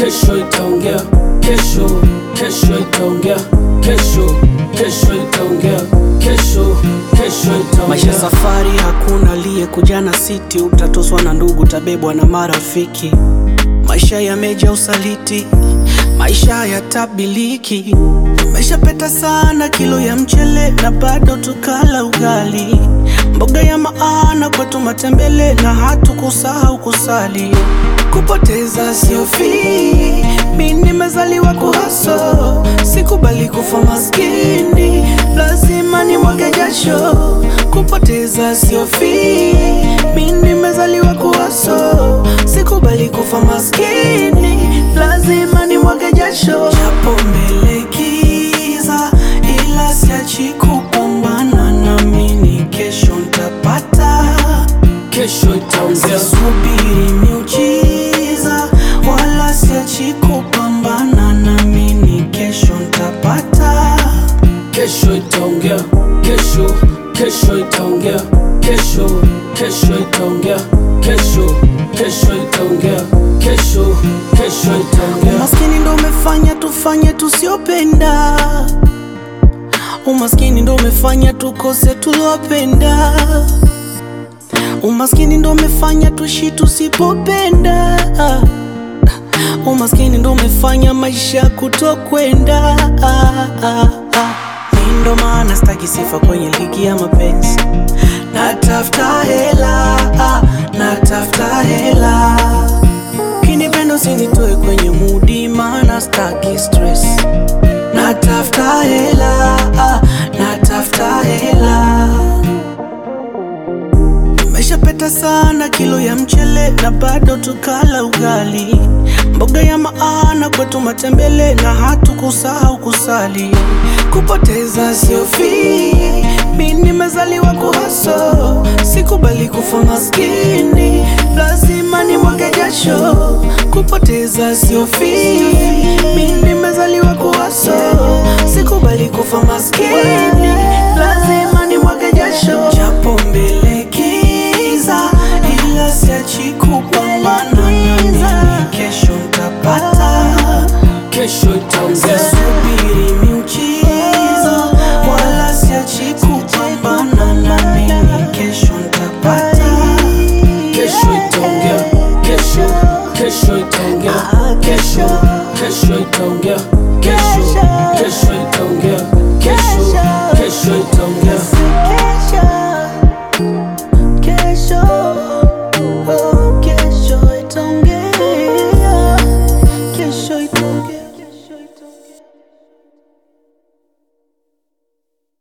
kesho itaongea, kesho, kesho itaongea, kesho, kesho itaongea, kesho, kesho Maisha itaongea. safari, hakuna aliyekuja na siti. Utatoswa na ndugu, utabebwa na marafiki. Maisha yameja usaliti, maisha hayatabiliki. Umeshapeta sana kilo ya mchele na bado tukala ugali, mboga ya maana kwetu matembele na hatukusahau kusali. Kupoteza sio fii, mi nimezaliwa kuhaso, sikubali kufa maskini, lazima nimwage jasho. Kupoteza sio fii, mi nimezaliwa kuhaso, sikubali kufa maskini, lazima nimwage jasho. Japo mbele giza, ila siachi kupambana, naamini kesho ntapata. Kesho itaongea, Sisubiri miujiza wala siachi kupambana, naamini kesho ntapata. kesho itaongea, kesho, kesho itaongea, kesho, kesho itaongea, kesho, kesho itaongea, kesho, kesho itaongea. Umaskini ndo umefanya tufanye tusiopenda, umaskini ndo umefanya tukose tulopenda, umaskini ndo umefanya tuishi tusipopenda, umaskini ndo umefanya maisha kutokwenda. Mi ndo maana staki sifa kwenye ligi ya mapenzi, natafuta hela, natafuta hela Kinipendo sinitoe kwenye mudi, maana staki stress. Natafuta hela, ah, natafuta hela. Umeshapeta sana kilo ya mchele na bado tukala ugali, mboga ya maana kwetu matembele na hatukusahau kusali. Kupoteza sio fii, mi nimezaliwa kuhaso, sikubali kufa maskini, lazima nimwage jasho. Kupoteza sio fii, mi nimezaliwa kuhaso, sikubali kufa maskini, lazima nimwage jasho. Japo mbele giza, ila siachi kupambana, naamini kesho ntapata. Kesho itaongea, Sisubiri miujiza wala siachi kupambana, naamini kesho ntapata. kesho itaongea, kesho, kesho itaongea, kesho,